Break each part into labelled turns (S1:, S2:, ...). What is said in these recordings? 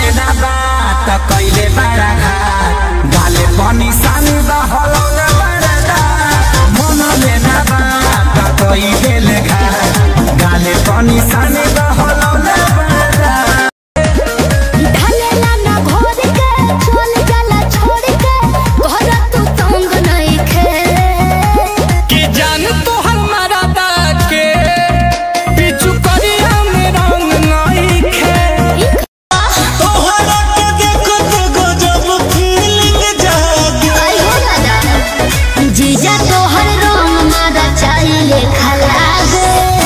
S1: लेना बात कैले बड़ा घाट गाले पनि सानी बहलौले बड़ा दात मन लेना बात कैले ले घाट गाले पनि सानी बहलौले बड़ा दात
S2: ढलेला ना घोर के चल जाला छोड़ के घर तू तंग नहीं खे
S1: कि जान तो हमारा के पिछु करिया में रंग नहीं खे तोहरा के देखो तो गजब फीलिंग जागे
S2: आई हो दादा जीजा तो हर रंग मारा चाहिए खलागे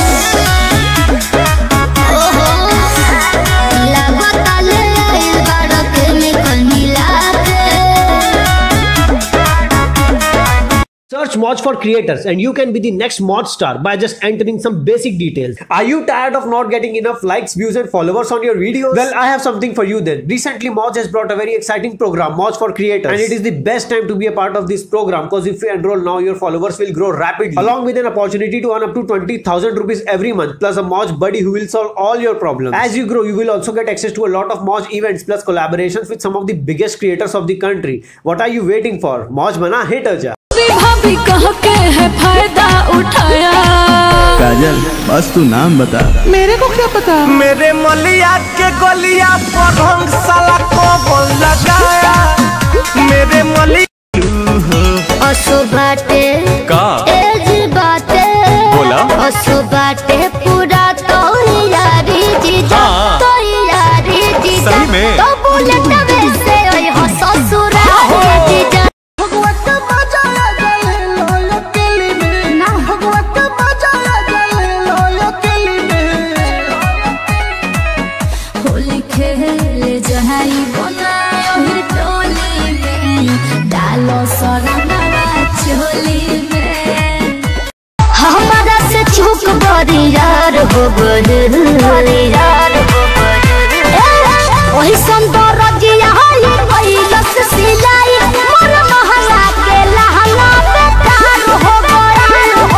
S2: ओहो लागता ले आइल बाड़ा केमिकल मिला के
S3: Search Mods for creators and you can be the next mod star by just entering some basic details. Are you tired of not getting enough likes, views and followers on your videos? Well, I have something for you then. Recently Mods has brought a very exciting program, Mods for creators. And it is the best time to be a part of this program because if you enroll now, your followers will grow rapidly. Along with an opportunity to earn up to 20,000 rupees every month plus a Mods buddy who will solve all your problems. As you grow, you will also get access to a lot of Mods events plus collaborations with some of the biggest creators of the country. What are you waiting for? Mods bana hit aja.
S4: भाभी कह के है फायदा उठाया
S5: काजल बस तू नाम बता
S4: मेरे को क्या पता
S1: मेरे मलिया के गलिया पर रंग साला को लगाया मेरे मलिया
S2: असो बाटे
S5: का
S2: एज बाटे
S5: बोला।
S2: असो बाटे पूरा तो यारी जीजा
S5: हाँ।
S2: तो यारी जीजा
S5: सही में?
S2: तो बुलेट वैसे ओए हो ससुरा जीजा भगवत बजाया गले लोयो केली में ना भगवत बजाया गले लोयो केली में
S4: होली खेले जहाई बनायो हिर टोली में डालो सरंगवा चोली में
S2: हमारा से चूक बड़ी यार हो गए यार हो वही सुंदर रजिया ये कैलस सिलाई मोर महला के लहंगा बेकार हो गया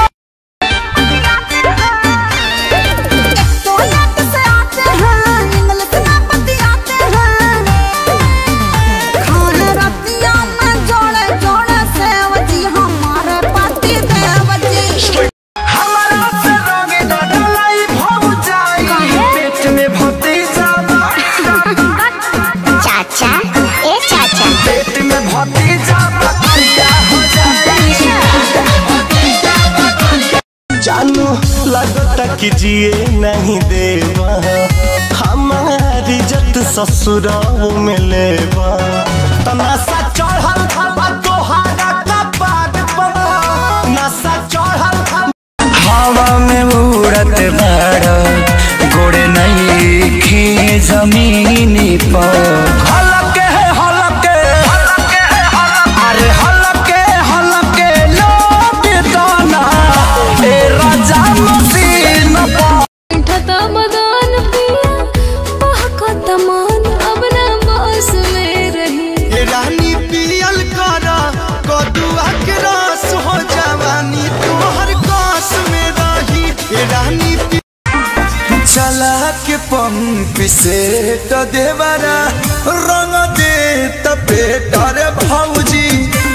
S2: से आते हैं इंग्लिश में बतियाते हैं खाने रतिया में जोड़े जोड़े सेवजी हमारे पार्टी देवजी
S1: हमारा से रंगे डडलाई भौ जाई पेट में भती जावा
S2: चाचा ए चाचा
S1: पेट में भती जावा क्या हो
S6: जानू लगता कि जिए नहीं देवा हमारी जत ससुराल में लेवा तमाशा चढ़ल खबा तोहारा कपाट पर नशा चढ़ल खबा
S1: हवा में उड़त बाड़ गोड़े नहीं खी जमीनी पर हलके हलके अरे हलके हलके लौट दाना ए राजा मसीन पर
S4: ठता मदान पिया बहकता मान अब ना बस में रही
S6: रानी पियल कर कदुआ के रस हो जवानी तोहर कास में रही रानी पि- चला के पंप से तो देवरा रंग दे तपेटर भौजी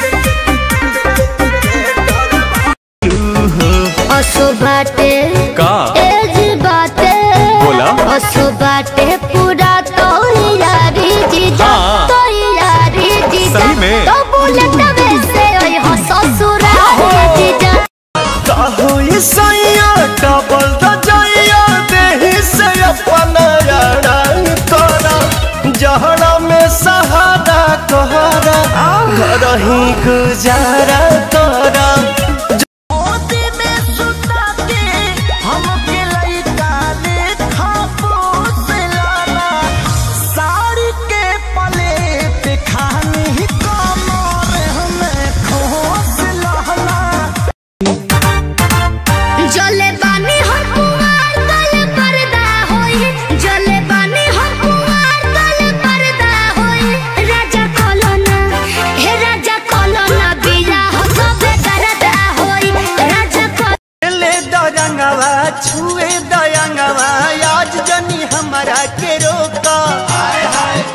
S2: असो बाटे
S5: का
S2: एज बाटे
S5: बोला।
S2: असो बाटे पूरा तो यारी जीजा
S5: हाँ।
S2: तो यारी जीजा
S5: सही में?
S2: तो बुलेट वैसे ओए हो ससुरा जीजा
S6: काहो ये सैया डबल दजैया देहि से अपन यारा तोरा जहरा में सहारा कहरा घर ही गुजारा तोरा
S2: जले बानी हम कुमार तल पर्दा होई जले बानी हम कुमार तल पर्दा होई राजा कोलोना हे राजा कोलोना बिया हो सबे करदा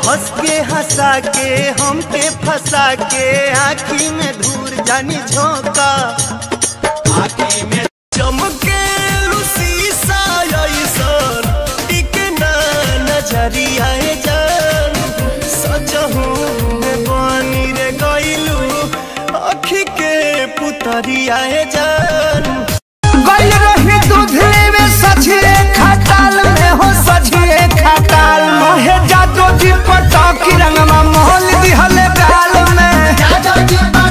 S6: हंस के हंसा के हमके फंसा के आँखी में धूर जानी झोंका आँखी में चमके शीशा ऐसन टिके ना नजरिया जान सजहू में बनी रे गइलू अखी के पुतरिया जान
S1: गल रही दूधले में सझिए खटाल में हो सझिए खटाल मोहे जादो जी पटाकी रंगमा मोहल दिहले गाल में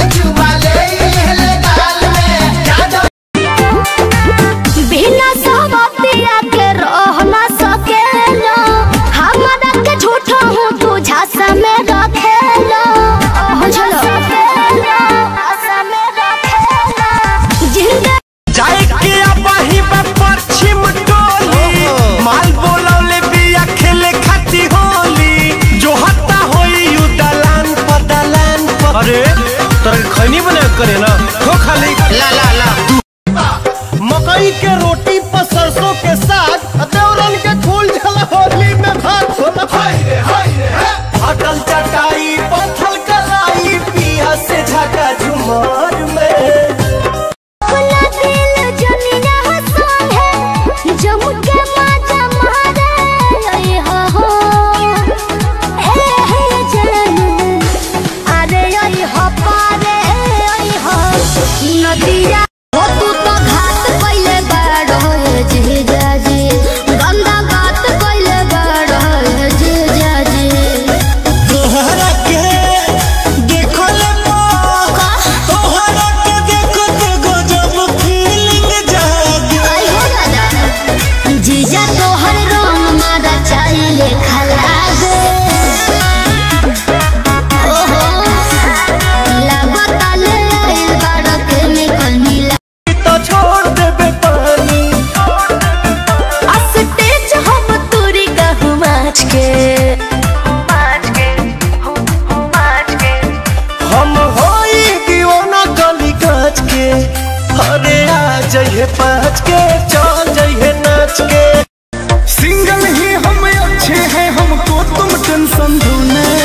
S2: बिना सहमतिया के रह ना सकेला हमरा के झूठा हूँ तू झांसा में रखेला बुझलो झांसा में रखेला जिंदगी
S6: जाए के अबही बा पश्चिम टोली माल बोलौले बिया खेले खाती होली जो हत्ता होई यू दलान पर दलान पर अरे तोरा खैनी बने करे ना खो खाली ला ला ला मकई के रोटी पर सरसों के साग देवरन के फूल झला होली में भात होला हाय रे हाय रे अटल चटाई पत्थल कलाई पिया से झका झुमार में
S2: खुला दिल जमीना हसन है जम के माजा मारे आई हो हो ए हे जानू अरे आई हो पारे आई हो नदिया हो तू तो घाट कइले बाड़ो जी जाजी गंदा बात कइले बाड़ो जी जाजी
S6: तोहरा के देखल मौका तोहरा के देखत गजब फीलिंग जागे
S2: आई हो दादा जीजा तोहर रंग मारा चाहिले खलागे ओहो लागता ले आइल बाड़ा केमिकल मिला
S6: तो छोड़ देबे पानी
S2: अस्टेज हम तोरी कहूँ माच के
S6: हम होई दीवाना गली काच के अरे आ जइहे पाँच के चल जइहे नाच के सिंगल ही हम अच्छे हैं हमको तुम टेंशन दो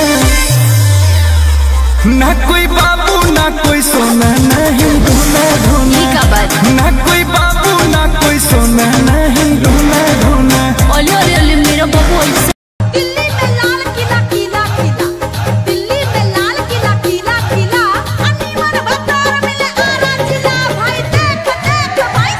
S6: ना कोई बाबू ना कोई सोना नहीं ढूंढना ढूंढना ना कोई बाबू ना कोई सोना नहीं ढूंढना ढूंढना
S2: ओले ओले ओले मेरा बाबू ऐसे
S4: दिल्ली में लाल किला किला किला दिल्ली में लाल किला किला किला अनवर बतर मिले आरा जिला भाई देख देख भाई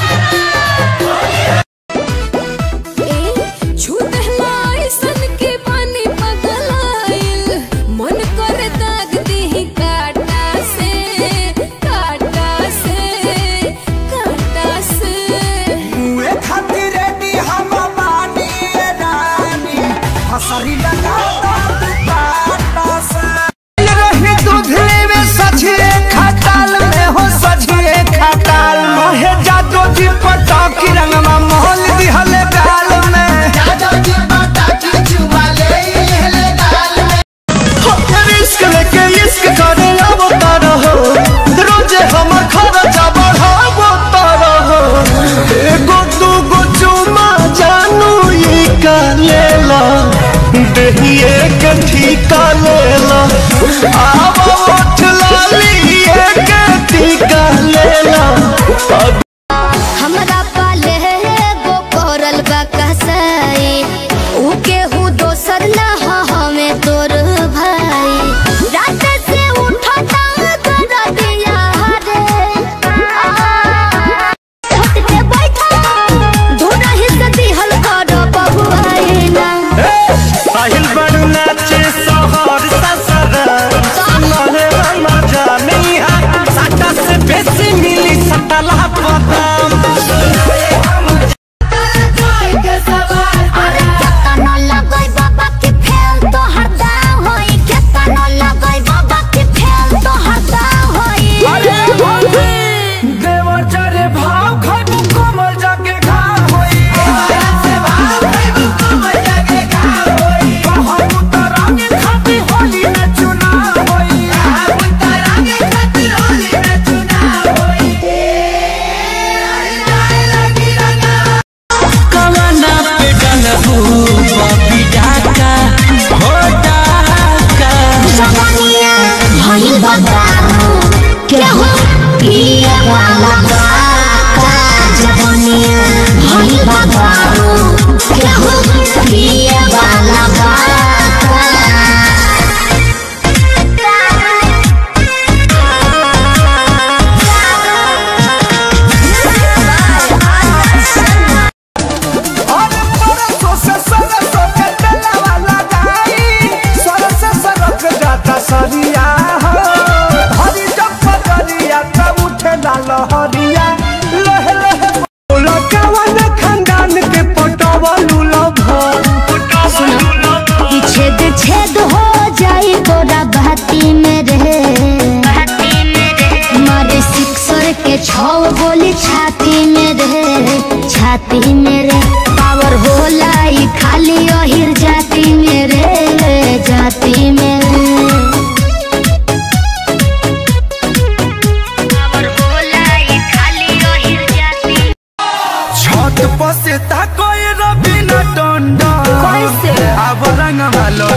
S4: ए छूट हलाई सन के पानी पगलाइल मन कर दाग दी काटा से काटा से काटा से
S1: मुए खातिर रेडी हम बानी ए रानी हसरी लगा दो बाटा से रही दूधले में सझिए खटाल में हो सझिए खटाल मोहे जादो जी पटाकी रंगमा मोहल दिहले गाल में
S6: रिस्क लेके इश्क करे अब रहो रोजे हमर खर्चा बढ़ाबो रहो एगो दूगो चुमा जानू ई का लेला देहिए के ठीका लेला आब उठ लाली के टीका लेला अब
S2: हमरा पाले गो करल बा कसाई ऊ केहू दोसर ना हो हमें तोर भाई रात से उठता कर दिया रे छत पे बैठा धोना हिस्सा दिहल कर बबुआई ना
S6: साहिल बड़ू नाचे सोहर ससरा सुनले मजा नहीं है सटा से बेसी मिली सटला पद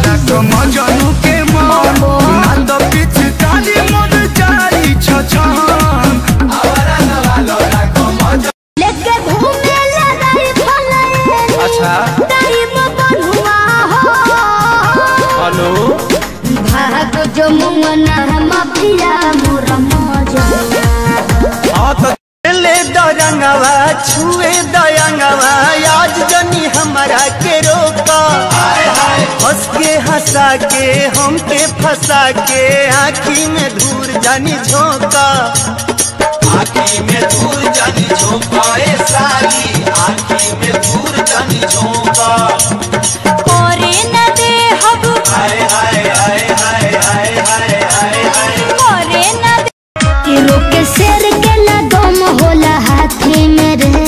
S1: राख मजनू के मन ना तो पिचकारी मोर जाई छछन
S2: लेके घूमे ले रही फले
S6: अच्छा
S2: टाइम बनुआ हो
S6: हेलो
S2: भाग जो मुंगना माफिया मोर मौजा
S6: हाँ तो ले दरंगवा छुए दयंगवा आज जनी हमारा के रोका हंस के हंसा के हमके फंसा के आँखी में धूर जानी झोंका आँखी में धूर जानी झोंका ए साली आँखी में धूर जानी झोंका
S2: ओरे न दे हब
S6: हाय हाय हाय हाय हाय हाय हाय हाय
S2: ओरे न दे तीरों के शेर के न दम होला हाथी में रे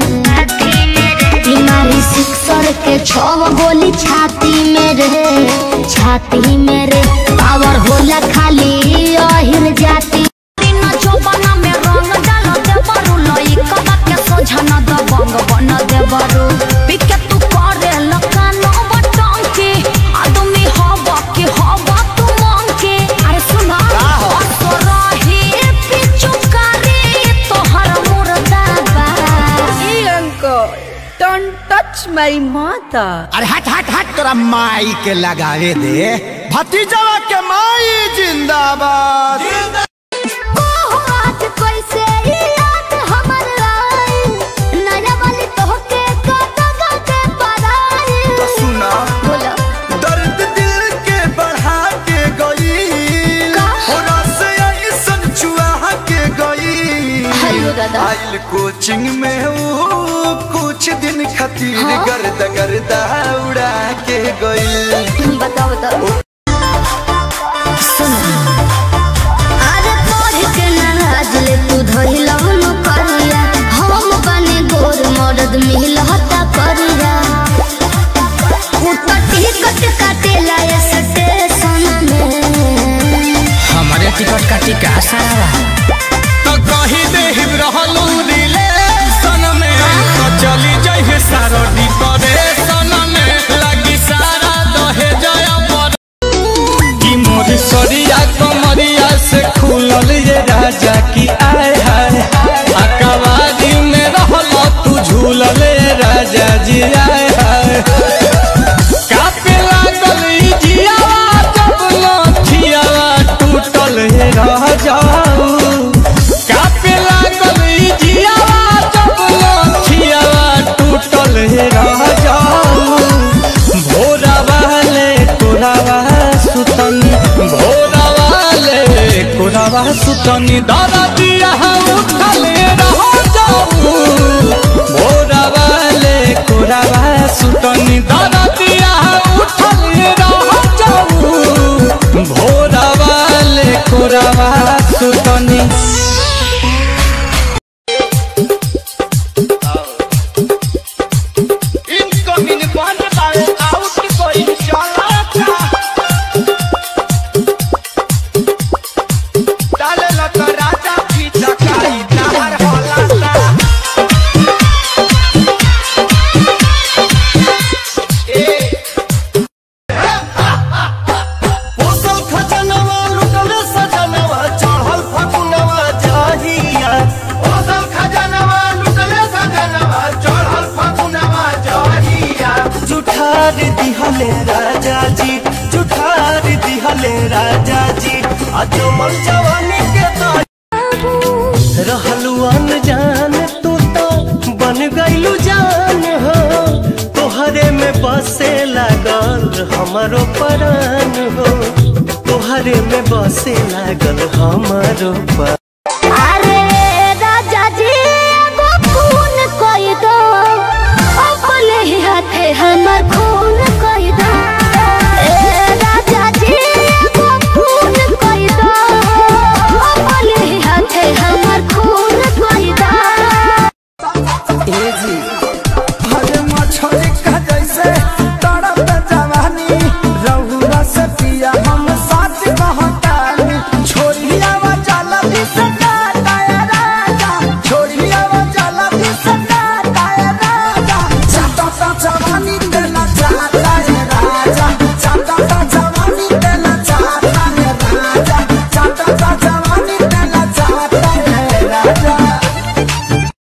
S2: बीमारी सिक्सर के छव गोली छाती में रे छाती में रे पावर होला खाली अहिर जाती
S4: तीन चौबना में रंग डाल दे बरू लई कबा के सोझा न द बंग बन दे बरू पिके तू करे लकान बटंकी आदमी हवा के हवा तू मंकी अरे सुना असरही पिचुकारी तोहर मुर्दाबा
S1: अरे हट हट हट तोरा माई के लगावे दे भतीजवा के माई जिंदाबाद
S2: आज कैसे याद हमर आई नया वाली तोहके कटगा के पराई
S1: सुना
S2: बोलो
S1: दर्द दिल के बढ़ा के गई
S2: का?
S1: होना से ऐसन चुआ के गई
S2: हेलो दादा
S1: आइल कोचिंग में वो कुछ दिन खातिर
S2: हाँ?
S1: गर्द गर्दा उड़ा के गई
S2: बताओ बताओ सुनो अरे पढ़ के नाराज ले तू धइल न करिया हम बने गोर मर्द मिलहता करिया ऊपर टिकट काटेला ये स्टेशन में
S1: हमारे टिकट का टिका सारा
S6: तो कही दे रहलू रिलेशन में तो चली जाइए सारो डिप्रेशन में लगी सारा दहे जया पर की मोर सरिया कमरिया से खुलल ये राजा की आय हाय अकवादी में रहल तू झूलल ये राजा जी आय हाय कापे लागल ई जियावा जब लठियावा टूटल हे रह जाऊ कापे लागल ई जियावा जब लठियावा टूटल हे रह जाऊ भोरा वाले कोरावा सुतनी भोरा वाले कोरावा सुतनी दादा दिया उठले रह जाऊ भोरा वाले कोरावा सुतनी दादा दिया उठले रह जाऊ भोरा वाले कोरावा सुतनी इनकमिंग बन पाए आउट कोई चला था डाले लत राजा की चकाई नहर होला सा ए पोसल खजनवा लुटल सजनवा चढ़ल फगुनवा जाहिया पोसल खजनवा लुटल सजनवा चढ़ल फगुनवा जाहिया जुठार दिहले राजा जी जुठार दिहले राजा जी अजमल जवानी के तो रहलू अनजान तू तो बन गईलू जान हो तोहरे में बसे लागल हमारो परान हो तोहरे में बसे लागल हमारो परान